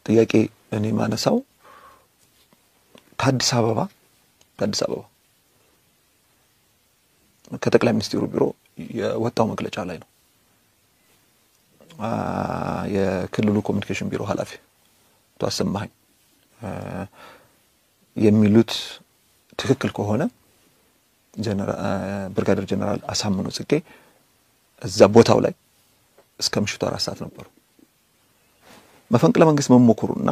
ጥያቄ እኔ ማነሳው ከአዲስ አበባ ከአዲስ አበባ ከጠቅላይ ሚኒስትሩ ቢሮ የወጣው መግለጫ ላይ ነው። የክልሉ ኮሚኒኬሽን ቢሮ ኃላፊ አቶ አሰማኸኝ የሚሉት ትክክል ከሆነ ብርጋዴር ጀነራል አሳምነው ጽጌ እዛ ቦታው ላይ እስከ ምሽቱ አራት ሰዓት ነበሩ። መፈንቅለ መንግስት መሞክሩና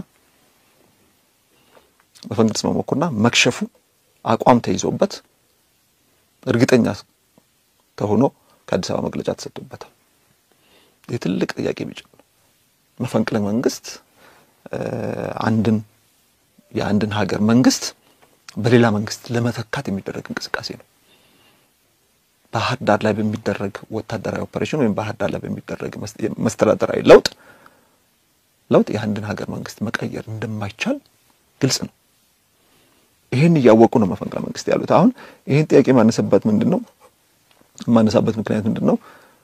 መፈንቅለ መሞክሩና መክሸፉ አቋም ተይዞበት እርግጠኛ ተሆኖ ከአዲስ አበባ መግለጫ ተሰጥቶበታል። የትልቅ ጥያቄ ቢጭ መፈንቅለ መንግስት አንድን የአንድን ሀገር መንግስት በሌላ መንግስት ለመተካት የሚደረግ እንቅስቃሴ ነው። ባህር ዳር ላይ በሚደረግ ወታደራዊ ኦፐሬሽን ወይም ባህር ዳር ላይ በሚደረግ መስተዳደራዊ ለውጥ ለውጥ የአንድን ሀገር መንግስት መቀየር እንደማይቻል ግልጽ ነው። ይህን እያወቁ ነው መፈንቅለ መንግስት ያሉት። አሁን ይህን ጥያቄ የማነሳበት ምንድን ነው የማነሳበት ምክንያት ምንድን ነው?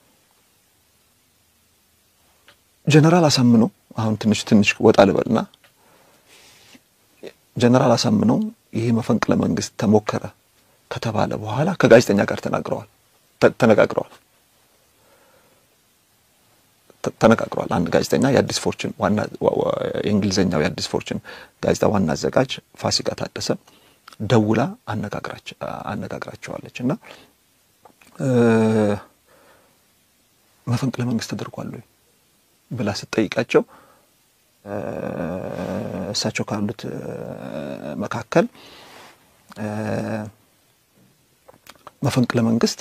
ጀነራል አሳምነው አሁን ትንሽ ትንሽ ወጣ ልበልና ጀነራል አሳምነው ይሄ መፈንቅለ መንግስት ተሞከረ ከተባለ በኋላ ከጋዜጠኛ ጋር ተናግረዋል ተነጋግረዋል ተነጋግረዋል። አንድ ጋዜጠኛ የአዲስ ፎርችን ዋና የእንግሊዝኛው የአዲስ ፎርችን ጋዜጣ ዋና አዘጋጅ ፋሲካ ታደሰ ደውላ አነጋግራቸዋለች እና መፈንቅለ መንግስት ተደርጓል ወይ ብላ ስትጠይቃቸው እሳቸው ካሉት መካከል መፈንቅለ መንግስት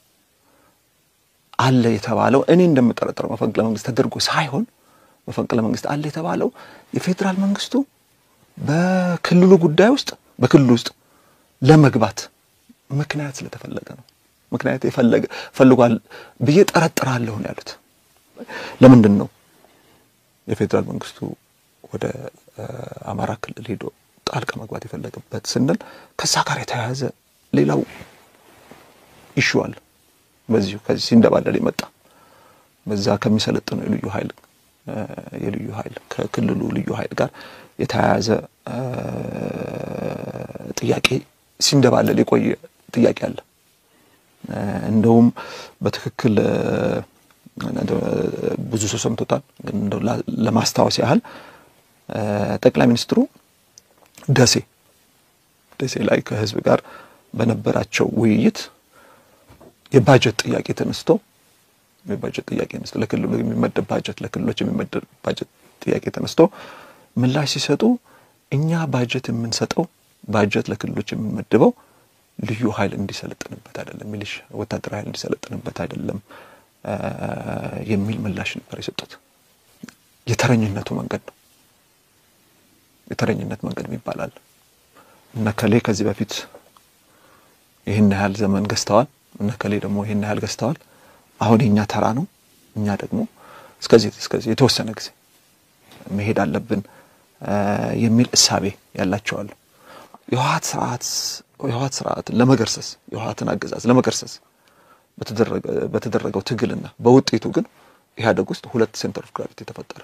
አለ የተባለው እኔ እንደምጠረጠረው መፈንቅለ መንግስት ተደርጎ ሳይሆን መፈንቅለ መንግስት አለ የተባለው የፌዴራል መንግስቱ በክልሉ ጉዳይ ውስጥ በክልሉ ውስጥ ለመግባት ምክንያት ስለተፈለገ ነው። ምክንያት የፈለገ ፈልጓል ብዬ ጠረጥራለሁ ነው ያሉት። ለምንድን ነው የፌዴራል መንግስቱ ወደ አማራ ክልል ሄዶ ጣልቃ መግባት የፈለገበት ስንል ከዛ ጋር የተያያዘ ሌላው ኢሹ አለ። በዚሁ ከዚህ ሲንደባለል የመጣ በዛ ከሚሰለጥነው የልዩ ኃይል የልዩ ኃይል ከክልሉ ልዩ ኃይል ጋር የተያያዘ ጥያቄ ሲንደባለል የቆየ ጥያቄ አለ። እንደውም በትክክል ብዙ ሰው ሰምቶታል። ግን እንደው ለማስታወስ ያህል ጠቅላይ ሚኒስትሩ ደሴ ደሴ ላይ ከህዝብ ጋር በነበራቸው ውይይት የባጀት ጥያቄ ተነስቶ የባጀት ጥያቄ ተነስቶ ለክልሉ የሚመደብ ባጀት ለክልሎች የሚመደብ ባጀት ጥያቄ ተነስቶ ምላሽ ሲሰጡ እኛ ባጀት የምንሰጠው ባጀት ለክልሎች የምንመድበው ልዩ ኃይል እንዲሰለጥንበት አይደለም፣ ሚሊሽ ወታደራዊ ኃይል እንዲሰለጥንበት አይደለም የሚል ምላሽ ነበር የሰጡት። የተረኝነቱ መንገድ ነው። የተረኝነት መንገድ ይባላል። እነ ከሌ ከዚህ በፊት ይህን ያህል ዘመን ገዝተዋል፣ እነ ከሌ ደግሞ ይህን ያህል ገዝተዋል። አሁን የእኛ ተራ ነው፣ እኛ ደግሞ እስከዚህ እስከዚህ የተወሰነ ጊዜ መሄድ አለብን የሚል እሳቤ ያላቸዋል። የህወሓት ስርዓት የህወሓት ስርዓትን ለመገርሰስ የህወሓትን አገዛዝ ለመገርሰስ በተደረገው ትግልና በውጤቱ ግን ኢህአደግ ውስጥ ሁለት ሴንተር ኦፍ ግራቪቲ ተፈጠረ።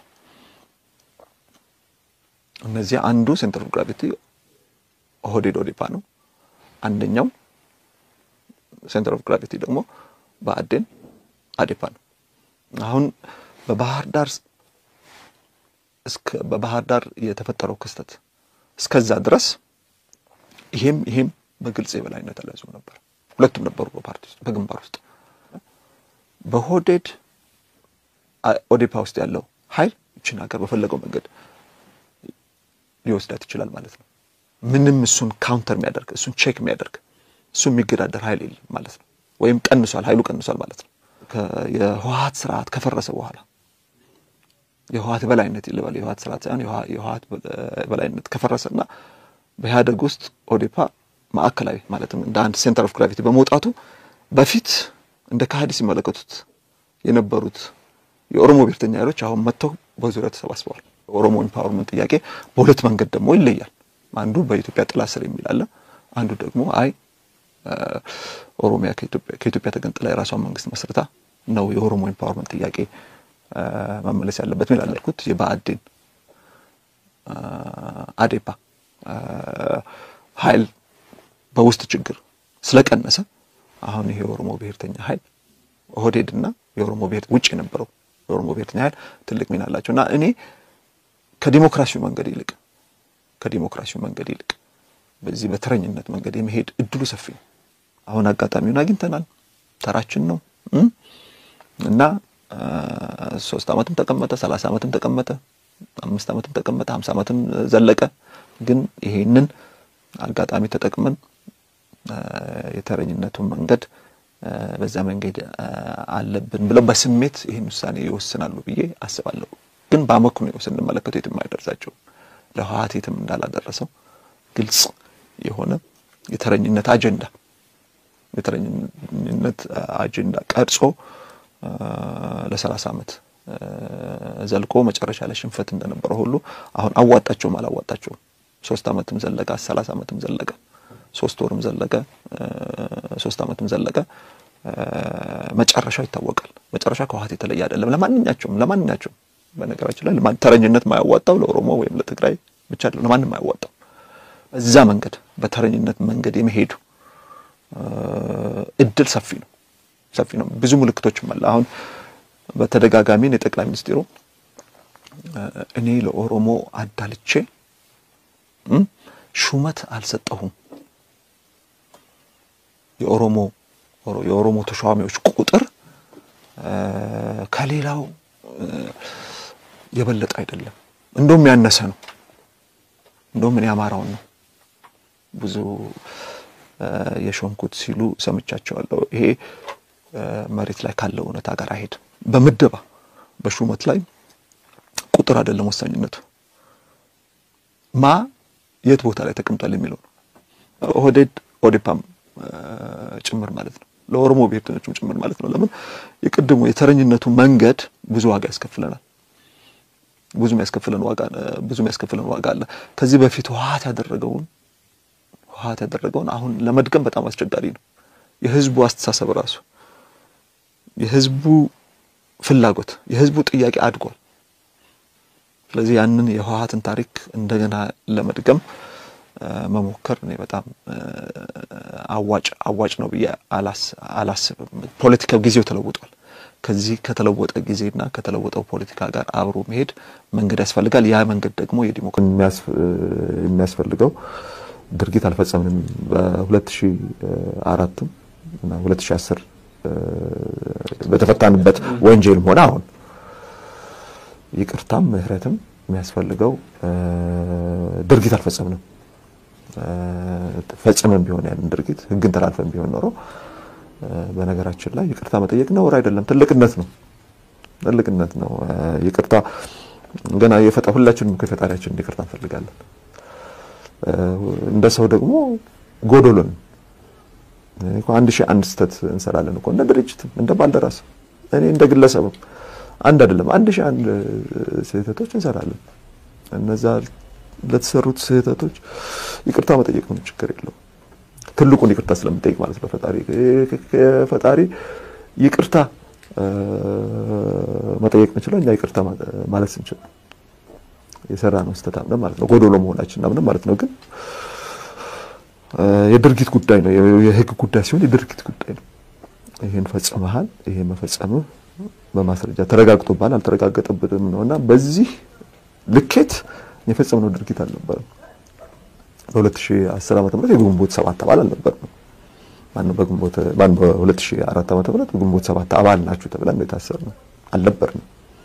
እነዚህ አንዱ ሴንተር ኦፍ ግራቪቲ ኦህዴድ ኦዴፓ ነው። አንደኛው ሴንተር ኦፍ ግራቪቲ ደግሞ ብአዴን አዴፓ ነው። አሁን በባህር ዳር እስከ በባህር ዳር የተፈጠረው ክስተት እስከዛ ድረስ ይሄም ይሄም በግልጽ የበላይነት አልያዙም ነበር። ሁለቱም ነበሩ በፓርቲ ውስጥ በግንባር ውስጥ በሆዴድ ኦዴፓ ውስጥ ያለው ኃይል ይችን ሀገር በፈለገው መንገድ ሊወስዳት ይችላል ማለት ነው። ምንም እሱን ካውንተር የሚያደርግ እሱን ቼክ የሚያደርግ እሱ የሚገዳደር ኃይል የለም ማለት ነው። ወይም ቀንሷል፣ ኃይሉ ቀንሷል ማለት ነው። የህወሓት ስርዓት ከፈረሰ በኋላ የህወሓት በላይነት ይልበል የህወሓት ስርዓት ሳይሆን የህወሓት በላይነት ከፈረሰና በኢህአደግ ውስጥ ኦዴፓ ማዕከላዊ ማለትም እንደ አንድ ሴንተር ኦፍ ግራቪቲ በመውጣቱ በፊት እንደ ካህዲ ሲመለከቱት የነበሩት የኦሮሞ ብሔርተኛ ኃይሎች አሁን መጥተው በዙሪያ ተሰባስበዋል። ኦሮሞ ኢምፓወርመንት ጥያቄ በሁለት መንገድ ደግሞ ይለያል። አንዱ በኢትዮጵያ ጥላ ስር የሚል አለ። አንዱ ደግሞ አይ ኦሮሚያ ከኢትዮጵያ ተገንጥላ የራሷን መንግስት መስርታ ነው የኦሮሞ ኢምፓወርመንት ጥያቄ መመለስ ያለበት ሚል አላልኩት። የብአዴን አዴፓ ኃይል በውስጥ ችግር ስለቀነሰ አሁን ይሄ የኦሮሞ ብሔርተኛ ኃይል ኦህዴድና የኦሮሞ ብሔር ውጭ የነበረው የኦሮሞ ብሔርተኛ ኃይል ትልቅ ሚና አላቸው እና እኔ ከዲሞክራሲው መንገድ ይልቅ ከዲሞክራሲው መንገድ ይልቅ በዚህ በተረኝነት መንገድ የመሄድ እድሉ ሰፊ ነው። አሁን አጋጣሚውን አግኝተናል። ተራችን ነው እና ሶስት ዓመትም ተቀመጠ፣ ሰላሳ ዓመትም ተቀመጠ፣ አምስት ዓመትም ተቀመጠ፣ ሀምሳ ዓመትም ዘለቀ። ግን ይሄንን አጋጣሚ ተጠቅመን የተረኝነቱን መንገድ በዛ መንገድ አለብን ብለው በስሜት ይህን ውሳኔ ይወስናሉ ብዬ አስባለሁ። ግን በአመክንዮ ስንመለከተው የትም አይደርሳቸውም። ለህወሓት የትም እንዳላደረሰው ግልጽ የሆነ የተረኝነት አጀንዳ የተረኝነት አጀንዳ ቀርጾ ለሰላሳ ዓመት ዘልቆ መጨረሻ ላይ ሽንፈት እንደነበረ ሁሉ አሁን አዋጣቸውም አላዋጣቸውም ሶስት ዓመትም ዘለቀ፣ ሰላሳ ዓመትም ዘለቀ፣ ሶስት ወርም ዘለቀ፣ ሶስት ዓመትም ዘለቀ። መጨረሻው ይታወቃል። መጨረሻ ከህወሓት የተለየ አይደለም። ለማንኛቸውም ለማንኛቸውም በነገራችን ላይ ተረኝነት ማያዋጣው ለኦሮሞ ወይም ለትግራይ ብቻ አይደለም፣ ለማንም ማያዋጣው እዛ መንገድ በተረኝነት መንገድ የመሄዱ እድል ሰፊ ነው ሰፊ ነው። ብዙ ምልክቶችም አለ። አሁን በተደጋጋሚ የጠቅላይ ሚኒስትሩ እኔ ለኦሮሞ አዳልቼ ሹመት አልሰጠሁም፣ የኦሮሞ የኦሮሞ ተሿሚዎች ቁጥር ከሌላው የበለጠ አይደለም፣ እንደውም ያነሰ ነው፣ እንደውም እኔ አማራውን ነው ብዙ የሾምኩት ሲሉ ሰምቻቸዋለሁ። ይሄ መሬት ላይ ካለው እውነታ ጋር አይሄድም። በምደባ በሹመት ላይ ቁጥር አይደለም ወሳኝነቱ፣ ማ የት ቦታ ላይ ተቀምጧል የሚለው ነው። ኦህዴድ ኦዴፓም ጭምር ማለት ነው፣ ለኦሮሞ ብሔርተኞችም ጭምር ማለት ነው። ለምን የቅድሙ የተረኝነቱ መንገድ ብዙ ዋጋ ያስከፍለናል። ብዙ የሚያስከፍለን ዋጋ ብዙ የሚያስከፍለን ዋጋ አለ። ከዚህ በፊት ህወሓት ያደረገውን ህወሓት ያደረገውን አሁን ለመድገም በጣም አስቸጋሪ ነው። የህዝቡ አስተሳሰብ ራሱ የህዝቡ ፍላጎት የህዝቡ ጥያቄ አድጓል። ስለዚህ ያንን የህወሓትን ታሪክ እንደገና ለመድገም መሞከር እኔ በጣም አዋጭ አዋጭ ነው ብዬ አላስብም። ፖለቲካው ጊዜው ተለውጧል። ከዚህ ከተለወጠ ጊዜና ከተለወጠው ፖለቲካ ጋር አብሮ መሄድ መንገድ ያስፈልጋል። ያ መንገድ ደግሞ የዲሞክራሲ የሚያስፈልገው ድርጊት አልፈጸምንም። በ2004 እና 2010 በተፈታንበት ወንጀልም ሆነ አሁን ይቅርታም ምህረትም የሚያስፈልገው ድርጊት አልፈጸምንም። ፈጽመን ቢሆን ያንን ድርጊት ህግን ተላልፈን ቢሆን ኖሮ በነገራችን ላይ ይቅርታ መጠየቅ ነውር አይደለም፣ ትልቅነት ነው። ትልቅነት ነው። ይቅርታ ገና የፈጣ ሁላችንም ከፈጣሪያችን ይቅርታ እንፈልጋለን። እንደ ሰው ደግሞ ጎዶሎን አንድ ሺህ አንድ ስህተት እንሰራለን እኮ እንደ ድርጅትም እንደ ባልደራስ እኔ እንደ ግለሰብም አንድ አይደለም አንድ ሺህ አንድ ስህተቶች እንሰራለን። እነዛ ለተሰሩት ስህተቶች ይቅርታ መጠየቅ ምንም ችግር የለውም። ትልቁን ይቅርታ ስለምጠይቅ ማለት ነው። ፈጣሪ ፈጣሪ ይቅርታ መጠየቅ እንችለው እኛ ይቅርታ ማለት ስንችል የሰራ ነው ስህተት አምነን ማለት ነው። ጎዶሎ መሆናችን አምነን ማለት ነው። ግን የድርጊት ጉዳይ ነው። የህግ ጉዳይ ሲሆን የድርጊት ጉዳይ ነው። ይሄን ፈጽመሃል፣ ይሄን መፈጸምህ በማስረጃ ተረጋግጦብሃል፣ አልተረጋገጠብንም ነውና በዚህ ልኬት የፈጸምነው ድርጊት አልነበረም። በ2010 ዓመተ ምህረት የግንቦት ሰባት አባል አልነበርንም። ማነው በግንቦት ማን በ2004 ዓመተ ምህረት ግንቦት ሰባት አባል ናችሁ ተብለን የታሰርነው አልነበርንም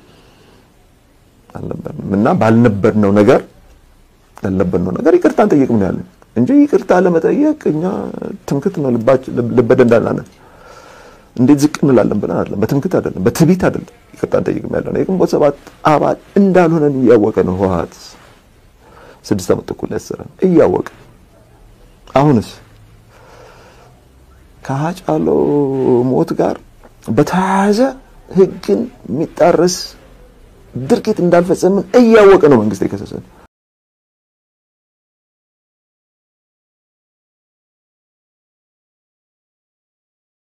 አልነበርንም እና ባልነበርነው ነገር ላልነበርነው ነገር ይቅርታ እንጠይቅም ነው ያለን እንጂ ይቅርታ ለመጠየቅ እኛ ትምክት ነው ልበደንዳና ነን። እንዴት ዝቅ እንላለን ብለን አይደለም፣ በትምክት አይደለም፣ በትቢት አይደለም ይቅርታ እንጠይቅም ያለው ነው። የግንቦት ሰባት አባል እንዳልሆነን እያወቀ ነው ህወሓት ስድስት ዓመት ተኩል ያሰረን እያወቀ አሁንስ ከሀጫሎ ሞት ጋር በተያያዘ ህግን የሚጣረስ ድርጊት እንዳልፈጸምን እያወቀ ነው መንግስት የከሰሰን።